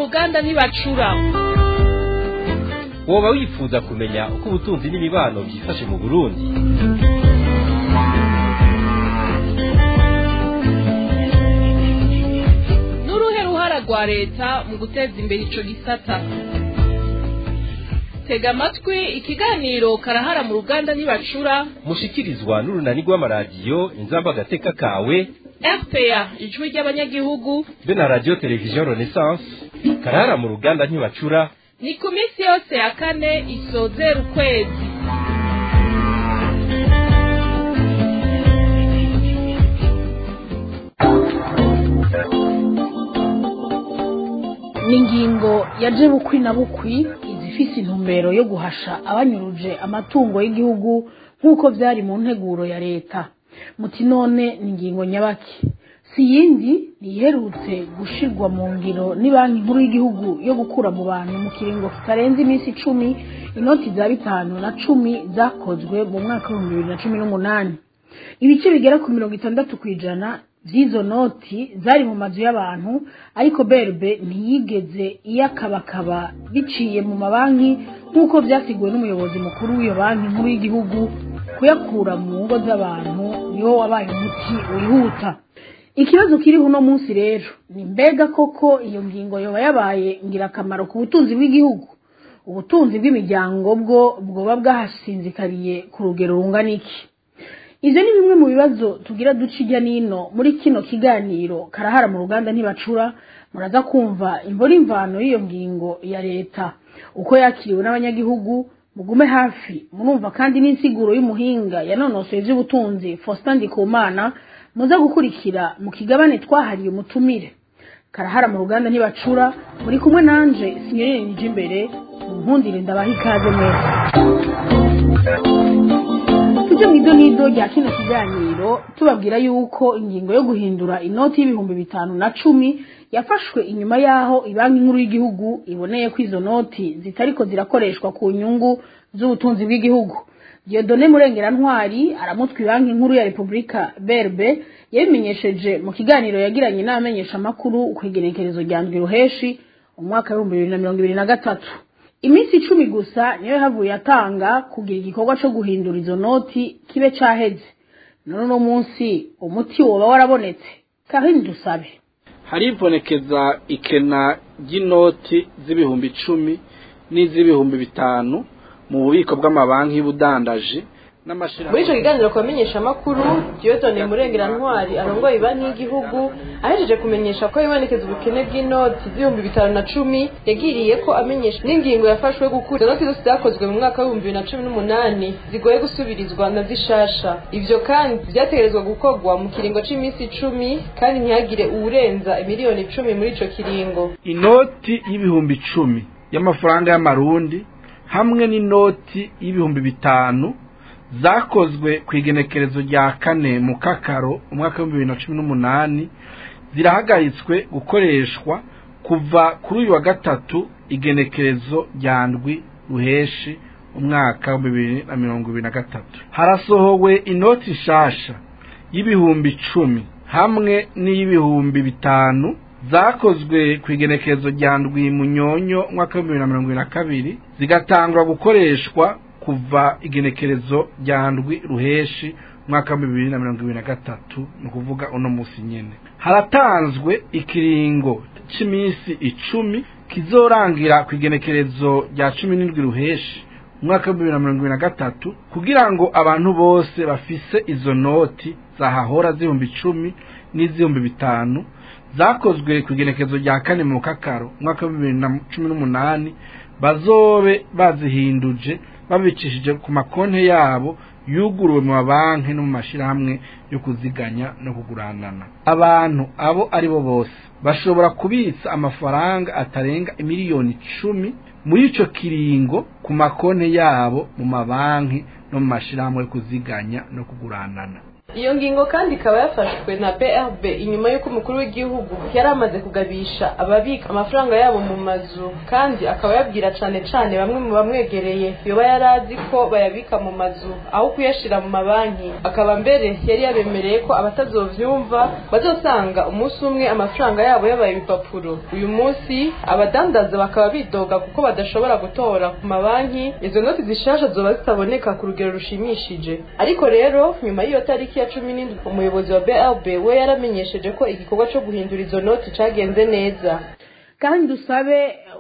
ruganda ntibacura woba wifuza kumenya uko ubutunzi n'imibano byifashe mu burundi n'uruhe ruhara rwa leta mu guteza imbere ico gisata tega amatwi ikiganiro karahara mu ruganda ntibacura mushikirizwa n'urunani rw'amaradiyo inzamba agateka kawe rpa ijwi ry'abanyagihugu be na radiyo televiziyo renaissance karahara mu ruganda ntibacura ni ku minsi yose ya kane isozera ukwezi ni ingingo yaje bukwi na bukwi izifise intumbero yo guhasha abanyuruje amatungo y'igihugu nk'uko vyari mu nteguro ya leta muti none ni ingingo nyabaki si yindi niherutse gushirwa mu ngiro ni banki nkuru y'igihugu yo gukura mu bantu mu kiringo kitarenze iminsi icumi inoti za bitanu na cumi zakozwe mu mwaka w'ibihumbi bibiri na cumi n'umunani ibice bigera ku mirongo itandatu ku ijana z'izo noti zari mu mazu y'abantu ariko berbe ntiyigeze iyakabakaba biciye mu mabanki nk'uko byasiguwe n'umuyobozi mukuru w'iyo banki nkuru y'igihugu kuyakura mu ngo z'abantu niwo wabaye umuti wihuta ikibazo kiriho uno munsi rero ni mbega koko iyo ngingo yoba yabaye ngirakamaro ku butunzi bw'igihugu ubutunzi bw'imiryango bwo bwoba bwahasinzikariye ku rugero rungana iki ivyo ni bimwe mu bibazo tugira duca ijya nino muri kino kiganiro karahara mu ruganda ntibacura muraza kumva imbora imvano y'iyo ngingo ya leta uko yakiriwe n'abanyagihugu mugume hafi murumva kandi n'insiguro y'umuhinga yanonosoye ivy'ubutunzi Faustin Ndikumana muza gukurikira mu kigabane twahariye umutumire karahara mu ruganda ntibacura muri kumwe nanje sinyorine nije imbere munkundire ndabaha ikaze neza tujye mu ido n'ido rya kino kiganiro tubabwira yuko ingingo yo guhindura inoti y'ibihumbi bitanu na cumi yafashwe inyuma y'aho ibanki nkuru y'igihugu iboneye ko izo noti zitariko zirakoreshwa ku nyungu z'ubutunzi bw'igihugu Dieudonne Murengerantwari aramutwa banki nkuru ya Republika Berbe yabimenyesheje mu kiganiro yagiranye n'abamenyesha makuru ku igenekerezo rya ndwi ruheshi umwaka w'ibihumbi bibiri na mirongo ibiri na gatatu iminsi icumi gusa niyo yahavuye atanga kugira igikorwa co guhindura izo noti kibe caheze none uno munsi umuti woba warabonetse Karine Dusabe haribonekeza ikena ry'inoti z'ibihumbi icumi n'iz'ibihumbi bitanu mu bubiko bw'amabanki y'ubudandaji muri icyo kiganiro ku bamenyeshamakuru Dieudonne Murengerantwari arongoye banki y'igihugu ahejeje kumenyesha ko ibonekeza ubukene bw'inoti z'ibihumbi bitanu na cumi yagiriye ko amenyesha n'ingingo yafashwe yo gukura inoti zose zakozwe mu mwaka w'ibihumbi bibiri na cumi n'umunani zigoye gusubirizwa na zishasha ivyo kandi vyategerezwa gukorwa mu kiringo c'iminsi icumi kandi ntihagire uwurenza imiliyoni icumi muri ico kiringo inoti y'ibihumbi icumi y'amafaranga y'amarundi hamwe n'inoti y'ibihumbi bitanu zakozwe ku igenekerezo rya kane mu kakaro umwaka w'ibihumbi bibiri na cumi n'umunani zirahagaritswe gukoreshwa kuva kuri uyu wa gatatu igenekerezo rya ndwi ruheshi umwaka w'ibihumbi bibiri na mirongo ibiri na gatatu harasohowe inoti nshasha y'ibihumbi icumi hamwe n'iy'ibihumbi bitanu zakozwe ku igenekerezo rya ndwi munyonyo umwaka w'ibihumbi bibiri na mirongo ibiri na kabiri zigatangwa gukoreshwa kuva igenekerezo rya ndwi ruheshi umwaka wa bibiri na mirongo ibiri na gatatu ni ukuvuga uno munsi nyine haratanzwe ikiringo cy'iminsi icumi kizorangira ku igenekerezo rya cumi n'indwi ruheshi umwaka wa bibiri na mirongo ibiri na gatatu kugira ngo abantu bose bafise izo noti zahahora z'ibihumbi icumi n'iz'ibihumbi bitanu zakozwe ku igenekerezo rya kane mu kakaro umwaka wa bibiri na cumi n'umunani bazobe bazihinduje babicishije ku makonti yabo yuguruwe mu mabanki no mu mashyirahamwe yo kuziganya no kuguranana abantu abo ari bo bose bashobora kubitsa amafaranga atarenga miliyoni icumi muri icyo kiringo ku makonti yabo mu mabanki no mu mashyirahamwe yo kuziganya no kuguranana iyo ngingo kandi ikaba yafashwe na brb inyuma y'uko umukuru w'igihugu yari amaze kugabisha ababika amafaranga yabo mu mazu kandi akaba yabwira cane cane bamwe mu bamwegereye yoba yari azi ko bayabika mu mazu aho kuyashira mu mabanki akaba mbere yari yabemereye ko abatazovyumva bazosanga umunsi umwe amafaranga yabo yabaye ibipapuro uyu munsi abadandaza bakaba bidoga kuko badashobora gutora ku mabanki izo noti zishasha zoba zitaboneka ku rugero rushimishije ariko rero nyuma y'iyo tariki ya cumi n'indwi umuyobozi wa brb we yaramenyesheje ko igikorwa co guhindura izo noti cagenze neza kandi dusabe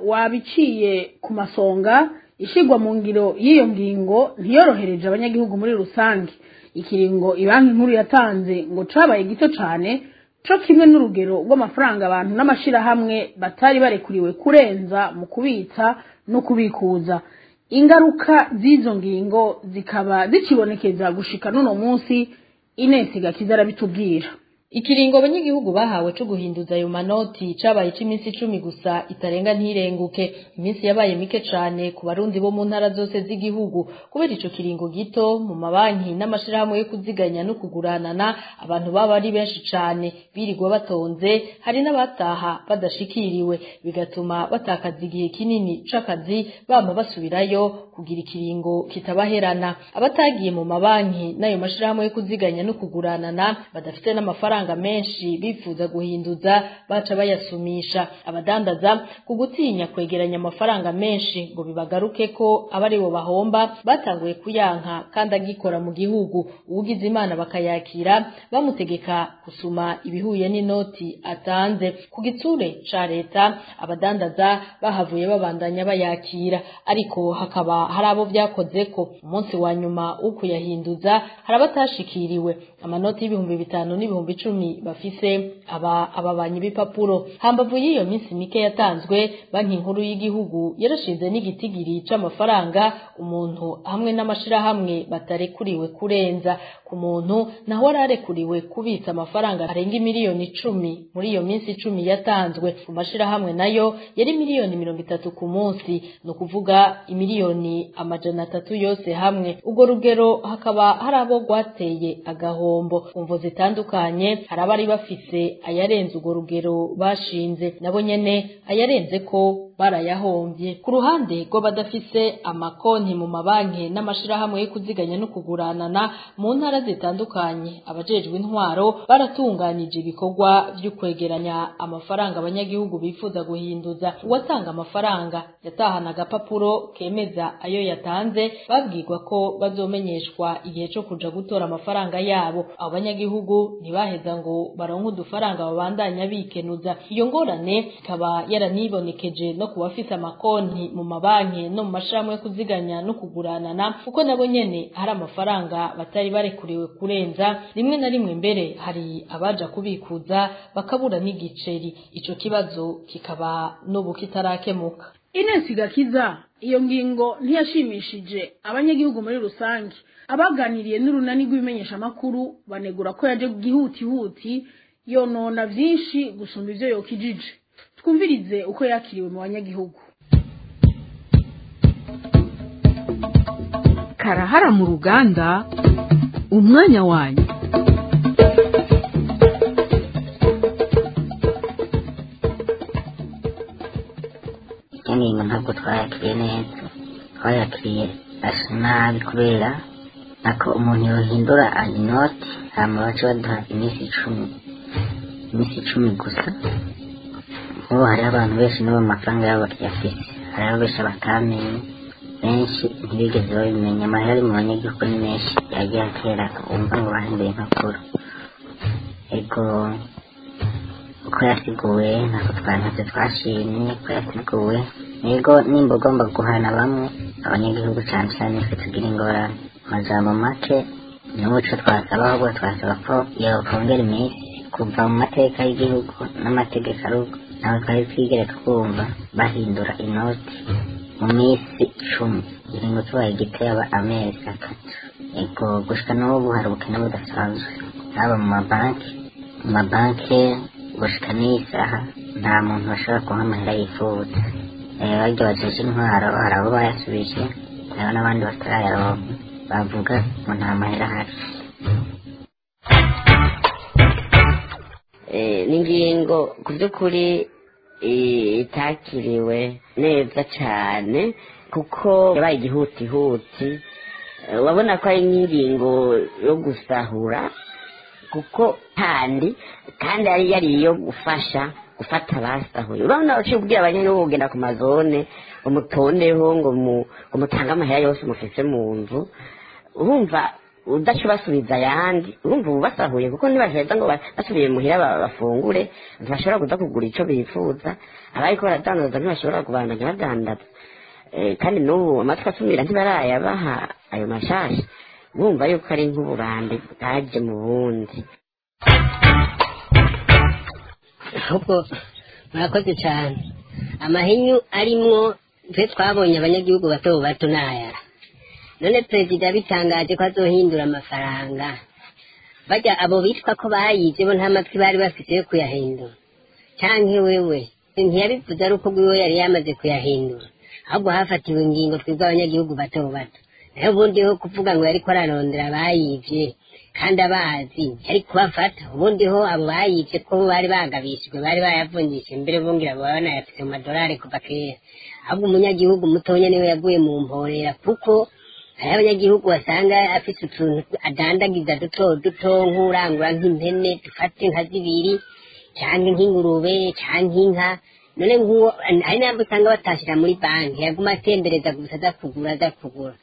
wabiciye ku masonga ishigwa mu ngiro y'iyo ngingo ntiyorohereje abanyagihugu muri rusange ikiringo ibanki nkuru yatanze ngo cabaye gito cane co kimwe n'urugero rw'amafaranga abantu n'amashirahamwe batari barekuriwe kurenza mu kubitsa no kubikuza ingaruka z'izo ngingo zikaba zikibonekeza gushika n'uno munsi inesi gakiza arabitubwira ikiringo abanyagihugu bahawe co guhinduza ayo manoti cabaye c'iminsi icumi gusa itarenga ntirenguke iminsi yabaye mike cane ku barundi bo mu ntara zose z'igihugu kubera ico kiringo gito mu mabanki n'amashirahamwe yo kuziganya no kuguranana abantu baba ari benshi cane birirwa batonze hari n'abataha badashikiriwe bigatuma batakaza igihe kinini c'akazi bama basubirayo kugira ikiringo kitabaherana abatagiye mu mabanki n'ayo mashirahamwe yo kuziganya no kuguranana badafite n'amafaranga amafaranga menshi bifuza guhinduza baca bayasumisha abadandaza ku gutinya kwegeranya amafaranga menshi ngo bibagaruke ko abari bo bahomba batanguye kuyanka kandi agikora mu gihugu uwugize imana bakayakira bamutegeka gusuma ibihuye n'inoti atanze ku gitsure ca leta abadandaza bahavuye babandanya bayakira ariko hakaba hari abo vyakoze ko umunsi wa nyuma wo kuyahinduza hari abatashikiriwe amanoti y'ibihumbi bitanu n'ibihumbi icumi bafise aba ababanyi b'ipapuro hambavu y'iyo minsi mike yatanzwe banki nkuru y'igihugu yarashinze n'igitigiri c'amafaranga umuntu hamwe n'amashirahamwe batarekuriwe kurenza ku muntu naho ararekuriwe kubitsa amafaranga arenga miliyoni icumi muri iyo minsi icumi yatanzwe ku mashirahamwe nayo yari miliyoni mirongo itatu ku munsi ni ukuvuga imiliyoni amajana atatu yose hamwe urwo rugero hakaba hari abo rwateye agahombo umvo zitandukanye hari abari bafise ayarenze urwo rugero bashinze nabo nyene ayarenze ko barayahombye ku ruhande rw'abadafise amakonti mu mabanki n'amashirahamwe yo kuziganya no kuguranana mu ntara zitandukanye abajejwe intwaro baratunganije ibikorwa vyo kwegeranya amafaranga abanyagihugu bifuza guhinduza uwatanga amafaranga yatahana agapapuro kemeza ayo yatanze babwirwa ko bazomenyeshwa igihe co kuja gutora amafaranga yabo abo banyagihugu ntibaheza ngo baronke udufaranga babandanya bikenuza iyo ngorane ikaba yaranibonekeje no ku bafise amakonti mu mabanki no mu mashirahamwe yo kuziganya no kuguranana kuko nabo nyene hari amafaranga batari barekuriwe kurenza rimwe na rimwe mbere hari abaja kubikuza bakabura n'igiceri ico kibazo kikaba n'ubu kitarakemuka inesi gakiza iyo ngingo ntiyashimishije abanyagihugu muri rusange abaganiriye n'urunani rw'ibimenyeshamakuru banegura ko yaje gihutihuti yonona vyinshi gusumba ivyo yokijije twumvirize uko yakiriwe mu banyagihugu karahara mu ruganda umwanya wanyu iyo ngingo ntabwo twayakiriye neza twayakiriye asa nabi kubera nako umuntu yohindura inoti hama baca baduha iminsi icumi iminsi icumi gusa nk'ubu hariho abantu benshi n'ubu amafaranga yabo bakiyafise hariho benshi batamenye benshi ntibigeze babimenya amahera ari mu banyagihugu ni menshi yagiye atera wumva ngo bahinduye impapuro ego uko yasiguwe ntabwo twanatse twashimye uko yasiguwe ego nimba ugomba guhana bamwe abanyagihugu cyane cyane twe tugira ingorane amajambo make n'umuco twasaba ahubwo twasaba ko yokongera iminsi kuva mu mateka y'igihugu n'amategeko arugo nawe twari twigere twumva bahindura inoti mu minsi icumi kugira ngo tubaye igiteba amezi atatu ego gushika n'ubu hari ubukene budasanzwe haba mu mabanki mu mabanki gushika n'iyi saha nta muntu bashobora kuha amahera yifuza barya bajeje intwaro hari abo bayasubije hariho n'abandi batarayaronka bavuga ngo nta mahera ahari Eh, ni ingingo ku by'ukuri eh, itakiriwe neza cyane kuko yabaye igihutihuti Eh, urabona ko ari nk'ingingo yo gusahura kuko kandi kandi yari yari iyo gufasha gufata abasahuye urabona uciye kubwira abanyagihugu kugenda ku mazone ngo mutondeho ngo mu- ngo mutange amahera yose mufise mu nzu urumva udaca ubasubiza ayandi urumva ubu basahuye kuko ntibaheza ngo ba- basubiye muhira ba- bafungure ntibashobora kuza kugura icyo bifuza abariko baradandaza ntibashobora kubandanya badandaza Eh, kandi n'ubu amatwi asumira ntibarayabaha ayo mashasha bumva yuko ari nk'uburambe bwaje mu bundi ahubwo murakoze cyane amahinyu arimwo twe twabonye abanyagihugu bato bato n'aya none perezida yabitangaje ko azohindura amafaranga bajya abo bitwa ko bayibye bo nta matwi bari bafite yo kuyahindura cyangwa wewe ntiyabivuze ari uko bwiwe yari yamaze kuyahindura ahubwo hafatiwe ingingo twebwe abanyagihugu bato bato nayo ubundi ho kuvuga ngo yariko ararondera abayivye kandi abazi yari kubafata ubundi ho abo bayivye ko bari bagabishijwe bari bayavunjishe mbere bongera baba banayafise mu madolari kuva kera ahubwo umunyagihugu mutonya niwe yaguye mu mporera kuko hariho abanyagihugu basanga afise utuntu adandagiza duto duto nk'urangura nk'impene dufate nka zibiri cyangwa nk'ingurube cyangwa inka none nk'uwo hari n'abo usanga batashira muri banki yaguma atembereza gusa aza kugura aza kugura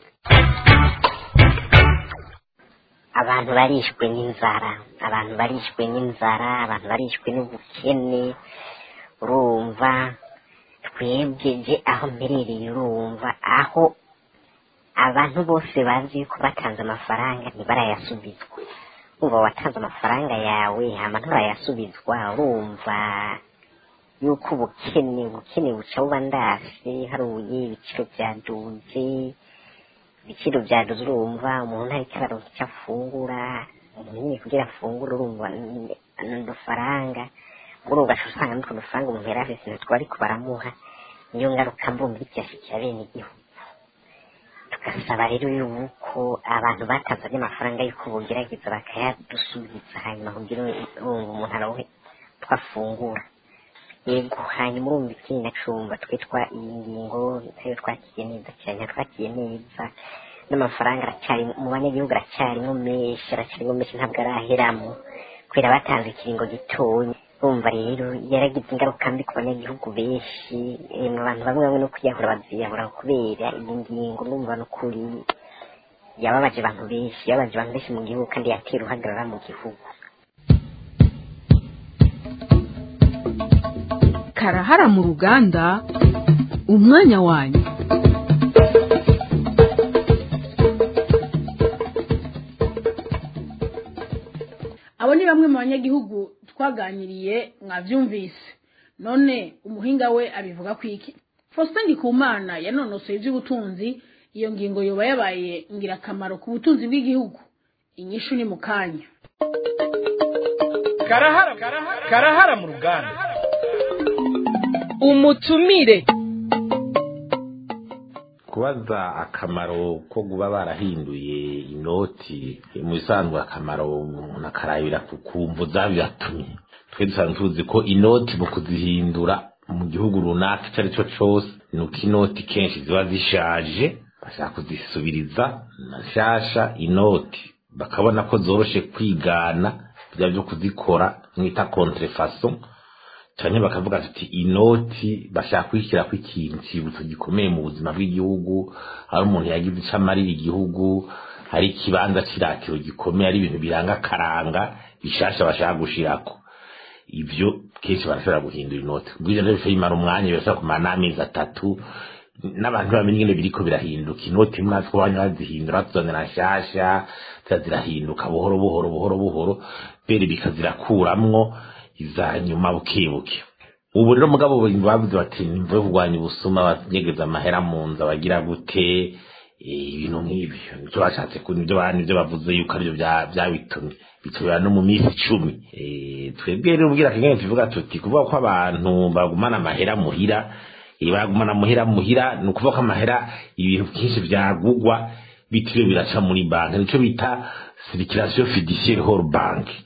abantu barishwe n'inzara abantu barishwe n'inzara abantu barishwe n'ubukene urumva twebwe je aho mperereye urumva aho abantu bose bazi yuko batanze amafaranga ntibarayasubizwa uba watanze amafaranga yawe hama nturayasubizwa urumva yuko ubukene ubukene buca buba ndasi haruye ibiciro byaduze ibiciro byaduze urumva umuntu ariko araronka icyo afungura umuntu nyine kugira afungure urumva ni udufaranga muri ugaca usanga n'utwo dufaranga umuntu yari afise ntitwo bariko baramuha niyo ngaruka mbumva icyashikira bene igihugu tugasaba rero yuko abantu batanze ayo mafaranga yuko bogerageza bakayadusubiza hanyuma kugira urumva umuntu aronke twafungura yego hanyuma urumva ikindi nacumva twitwa iyi ngingo nayo twakiye neza cyane twakiye neza n'amafaranga aracyari mu banyagihugu aracyarimo menshi aracyarimo menshi ntabwo araheramo kubera batanze ikiringo gitoya urumva rero yaragize ingaruka mbi ku banyagihugu benshi mu bantu bamwe bamwe no kwiyahura baziyahura kubera iyi ngingo urumva n'ukuri yababaje abantu benshi yababaje abantu benshi mu gihugu kandi yatera uhagarara mu gihugu karahara mu ruganda umwanya wanyu abo ni bamwe mu banyagihugu twaganiriye mwabyumvise none umuhinga we abivuga ku iki faustin ndikumana yanonosoye iby'ubutunzi iyo ngingo yoba yabaye ingirakamaro ku butunzi bw'igihugu inyishu ni mu kanya karahara karahara mu ruganda umutumire kubaza akamaro ko kuba barahinduye inoti mu bisanzwe akamaro umuntu akarabira ku kumvu zabiyatumye twe dusanzwe tuzi ko inoti mu kuzihindura mu gihugu runaka icyo ari cyo cyose ni uko inoti kenshi ziba zishaje bashaka kuzisubiriza na nshyashya inoti bakabona ko zoroshe kwigana bya byo kuzikora mwita kontrefaso cyane bakavuga ati inoti bashaka kwishyira ku ikintu cyibutso gikomeye mu buzima bw'igihugu hari umuntu yagize icyo amarira igihugu hari ikibanza cy'iratiro gikomeye ari ibintu biranga akaranga bishasha bashaka gushirako ibyo kenshi barashobora guhindura inoti bwije rero bishobora imara umwanya birashobora kumara n'amezi atatu n'abantu bamenye ingene biriko birahinduka inoti imwe natwe banya bazihindura tuzanira nshasha zirahinduka buhoro buhoro buhoro buhoro bere bikazirakuramwo iza nyuma bukebuke ubu rero mugabo bavuze bati nimvuye kurwanya ubusuma banyegeza amahera mu nzu abagira gute ibintu nk'ibyo nibyo bashatse nibyo nibyo bavuze yuko aribyo byabitumye bitubera no mu minsi icumi twebwe rero ubwira kagame tuvuga tuti kuvuga ko abantu bagumana amahera muhira bagumana amahera muhira ni ukuvuga ko amahera ibintu byinshi byagugwa bitiriwe biraca muri banki nicyo bita sirikirasiyo fidisiyeri horo banki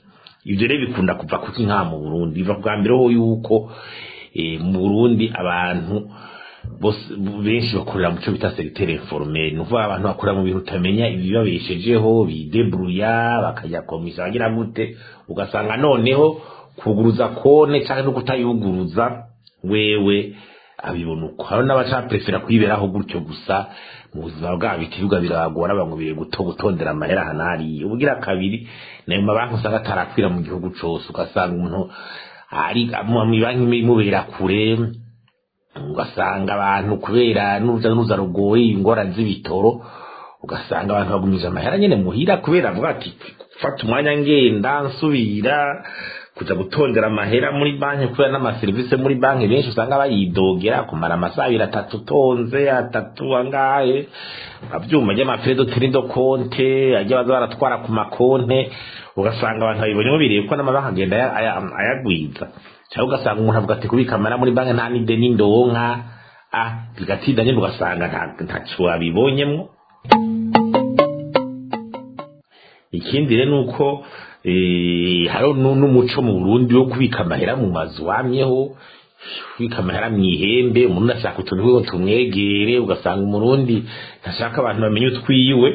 ibyo rero bikunda kuva kuki nka mu burundi biva bwa mbere ho yuko mu burundi abantu benshi bakorera mu cyo bita segiteri informeri ni ukuvuga abantu bakorera mu bintu utamenya ibibabeshejeho bideburuya bakajya komisa bagira gute ugasanga noneho kuguruza kone cyangwa no kutayuguruza wewe abibona uko hari n'abacaprefera kwiberaho gutyo gusa mu buzima bwabo ikibwa biragora bamubiriye guto gutondera amahera hanariye ubugira kabiri nayo mabanki usanga atarakwira mu gihugu cose ugasanga umuntu ari mu banki imubera kure ugasanga abantu kubera n'uruza n'uruza rugoye ingorane z'ibitoro ugasanga abantu bagumije amahera nyene muhira kubera avuga ati fata umwanya ngenda nsubira kuja gutondera amahera muri banki kubera n'amaserivisi muri banki benshi usanga bayidogera kumara amasaha abiri atatu utonze atatu angahe avyuma ry'amafredo tirido konte ajya baza baratwara ku makonte ugasanga abantu babibonyemo birebe ko n'amabanki agenda ayagwiza cyangwa ugasanga umuntu avuga ati kubika amara muri banki nta n'ideni ndonka ah bigatinda nyine ugasanga ntaco wabibonyemwo ikindi rero nuko hari n'umuco mu burundi wo kubika amahera mu mazu wamyeho kubika amahera mu ihembe umuntu ashaka utuntu twiwe tumwegere ugasanga umurundi ntashaka abantu bamenye utwiwe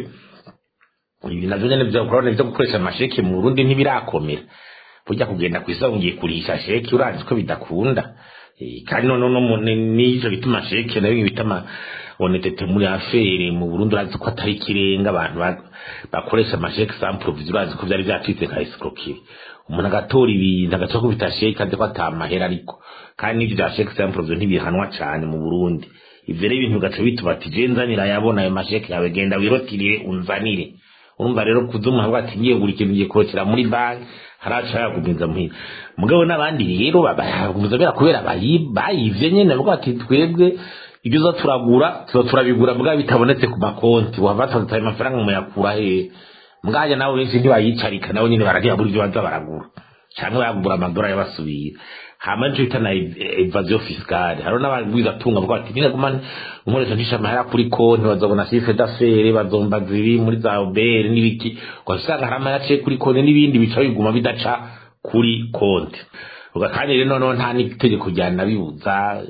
ibi navyo nyene vyakurabona vyo gukoresha amasheke mu burundi ntibirakomera burya kugenda kw'isoko ngiye kurisha sheke urazi ko bidakunda kandi noneho n'ico bituma sheke nayo bita ama onetete muri afere mu Burundi urazi ko atari ikirenga abantu bakoresha amasheke sans provision urazi ko vyari vyacitse nka escroquerie umuntu agatora ibintu agaca kubita sheke azi ko atamahera ariko kandi n'ivyo vya sheke sans provision ntibihanwa cane mu Burundi ivyo rero ibintu bigaca bituma ati je nzanira yabona ayo masheke yawe genda wirotirire unzanire urumva rero kuza umuntu avuga ati ngiye kugura ikintu ngiye kurokera muri banki haraca yagumiza muhira mugabo n'abandi rero bayagumiza bera kubera bayivye nyene bavuga ati twebwe ibyo uza turagura tuza turabigura mbwa bitabonetse ku makonti wava tutaye amafaranga muyakura he mbwaje nabo benshi ntibayicarika nabo nyene baragira buri byo baza baragura canke bayagura amadora yabasubira hama nico bita na evasion fiscale hariho n'abagwiza tunga bavuga ati nyine guma nkoresha ntisha amahera kuri konti bazobona chiffre d'affaires bazomba ziri muri za obere n'ibiki ugasanga hari amahera aciye kuri konti n'ibindi bica biguma bidaca kuri konti kandi rero noneho nta n'itegeko ryanabibuza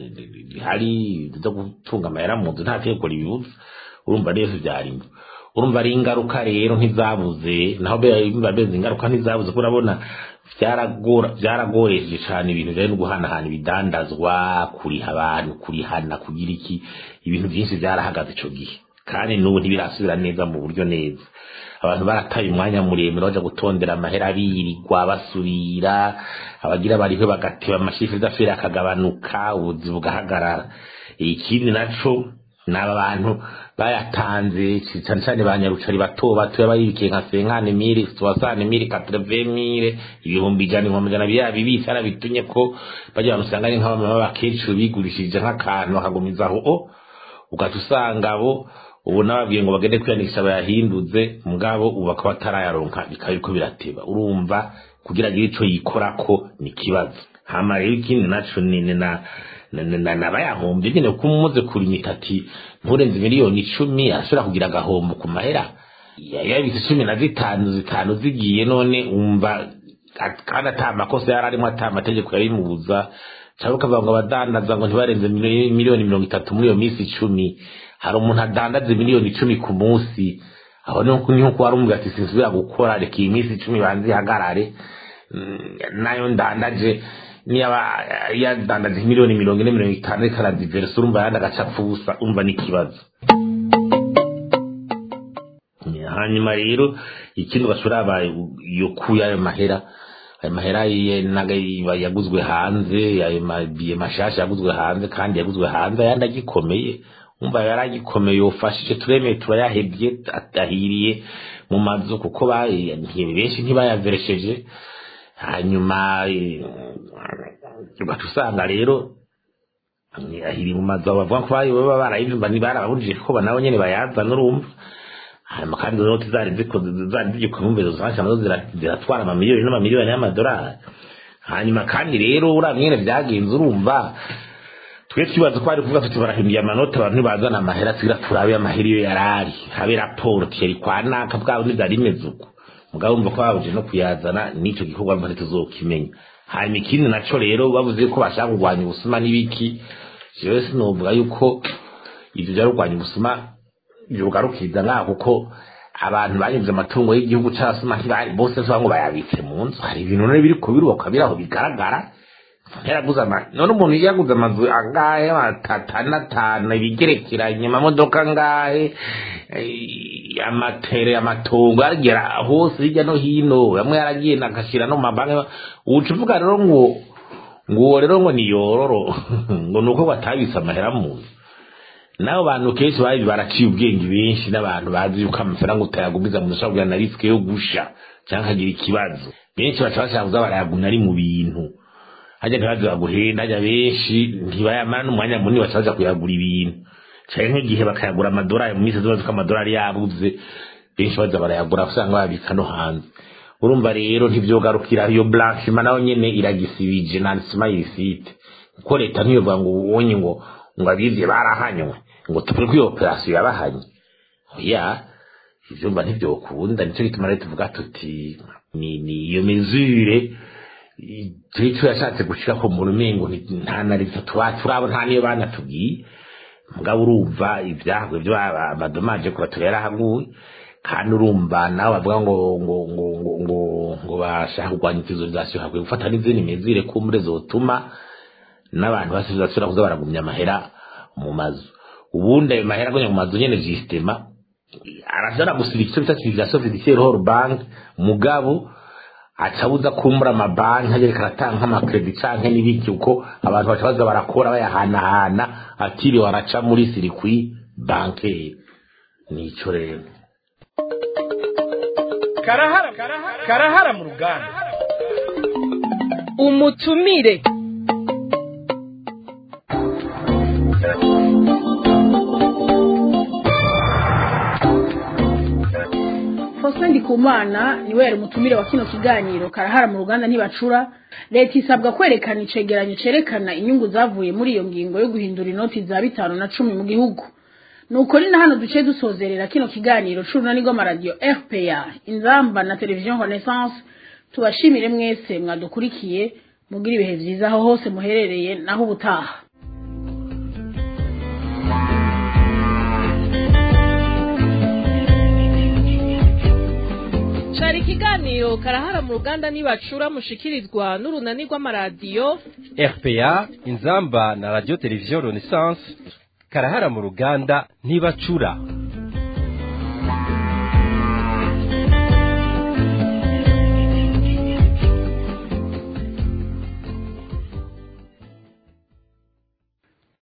hari zo gutunga amahera mu nzu nta tegeko ribibuza urumva rero vyarimo urumva ari ingaruka rero ntizabuze naho biba beze ingaruka ntizabuze ko urabona byaragora byaragoreje cyane ibintu bijyanye no guhanahana ibidandazwa kuriha abantu kurihana kugira iki ibintu byinshi byarahagaze icyo gihe kandi n'ubu ntibirasubira neza mu buryo neza abantu barataye umwanya muremure baja gutondera amahera birirwa basubira abagira bariho bagateba amashifu d'affaires akagabanuka ubuzi bugahagarara ikindi naco n'aba bantu bayatanze cyane cyane ba nyarucari bato bato yabayibikiye nka senkane mire soixante mire quatre mire ibihumbi ijana ibihumbi ijana biriya bibitse arabitumye ko bajya abantu usanga ari nk'abamama b'abakecuru bigurishije nk'akantu bakagumizaho o ugaca usanga abo ubu nababwiye ngo bagende kwiyandikisha bayahinduze mugabo ubu bakaba batarayaronka bikaba biriko birateba urumva kugira agire ico yikorako ni ikibazo hama rero ikindi naco ni na nabayahombye nyine kuko umuze kurimita ati nturenze miliyoni icumi arashobora kugira agahombo ku mahera yabitse cumi na zitanu zitanu zigiye none umva kandi ata makosa yari arimo ata amategeko yabimubuza cyangwa ukavuga ngo abadandaza ngo ntibarenze miliyoni mirongo itatu muri iyo minsi icumi hari umuntu adandaze miliyoni icumi ku munsi aho niho kuba ari umubwira ati sinsubira gukora reka iyi minsi icumi banze ihagarare nayo ndandaje niba yadandaje miliyoni mirongo ine mirongo itanu reka aradiverisa urumva yandi agacapfa ubusa umva n'ikibazo hanyuma rero ikindi bashobora yo kuya ayo mahera ayo mahera yaguzwe hanze ayo mabiye mashasha yaguzwe hanze kandi yaguzwe hanze ayandi agikomeye umva yari agikomeye ufashije turemeye turayahebye adahiriye mu mazu kuko benshi ntibayaveresheje hanyuma ugaca usanga rero ahiri mu mazu bavuga ko baba barayivimba ntibarababujije ko nabo nyene bayazana urumva hanyuma kandi izo noti zari zari zigikombe izo zifasha nazo ziratwara amamiliyoni n'amamiliyoni y'amadolari hanyuma kandi rero uriya mwene byagenze urumva twe twibaza ko bari kuvuga tuti barahinduye amanota abantu ntibazana amahera tugira turabe amahera iyo yari ari habe raporo tiyari kwa naka bwabo ntibyari bimeze uko mugabo wumva ko babuje no kuyazana n'ico gikorwa mva ntituzokimenya hanyuma ikindi naco rero bavuze ko bashaka kurwanya ubusuma n'ibiki jewe sinovuga yuko ivyo vya kurwanya ubusuma vyugarukiriza ngaho kuko abantu banyuze amatungo y'igihugu c'abasuma ntibari bose ntiba ngo bayabitse mu nzu hari ibintu none biri kubirubakwa biri aho bigaragara yaraguze ama none umuntu yaguze amazu angahe atanu atanu ibigerekeranye amamodoka angahe eh, amatere amatongo aragera hose hirya no hino bamwe yaragiye agashira no mu mabanki uca uvuga rero ngo ngo uwo rero ngo niyororo ngo nuko batabise amahera mu nzu nabo bantu kenshi bari baraciye ubwenge benshi n'abantu bazi yuko amafaranga utayagumiza mu ushobora kugira na risike yo gusha cyangwa akagira ikibazo benshi baca bashaka kuza barayaguna ari mu bintu hajya ntibaze baguhenda hajya benshi ntibayamara n'umwanya munini baca baja kuyagura ibintu cyane nk'igihe bakayagura amadolari mu minsi zibazi ko amadolari yabuze benshi baza barayagura usanga babika no hanze urumva rero ntibyogarukira iyo blanchima nayo nyene iragisibije nansima yifite kuko leta ntiyovuga ngo ubonye ngo ngo abivye barahanywe ngo tubure ko iyo operasiyo yabahanye oya ivyo mba ntivyokunda nico gituma rero tuvuga tuti ni ni iyo mesure turi tuyashatse gushirako mu rumengo nta na leta tuba turabo nta niyo banatubwiye mugabo urumva ivyahwe vyo amadomaje kuba turerahaguye kandi urumva nawe bavuga ngo ngo ngo ngo ngo ngo bashaka kurwanya ikizorizasiyo hakwiye gufata n'izindi mezire kumure zotuma n'abantu basubira kuza baragumya amahera mu mazu ubundi ayo mahera agumya mu mazu nyene jisitema arashobora gusiba icyo bita civilisation fiduciaire hors bank mugabo acabuza kumbura amabanki agereka aratanga nk'amakredi canke n'ibiki uko abantu baca baza barakora bayahanahana atiriwe araca muri sirikwi bankeri nico rero karahara karahara mu ruganda umutumire Faustin Ndikumana niwe yari umutumire wa kino kiganiro karahara mu ruganda ntibacura leta isabwa kwerekana icegeranyo cerekana inyungu zavuye muri iyo ngingo yo guhindura inoti za bitanu na cumi mu gihugu nuko ni na hano duce dusozerera kino kiganiro c'urunani rw'amaradiyo RPA inzamba na televiziyo Renaissance tubashimire mwese mwadukurikiye mugira ibihe vyiza aho hose muherereye naho ubutaha cari ikiganiro karahara mu ruganda nibacura mushikirizwa n'urunani rw'amaradiyo RPA inzamba na radio televiziyo Renaissance karahara mu ruganda ntibacura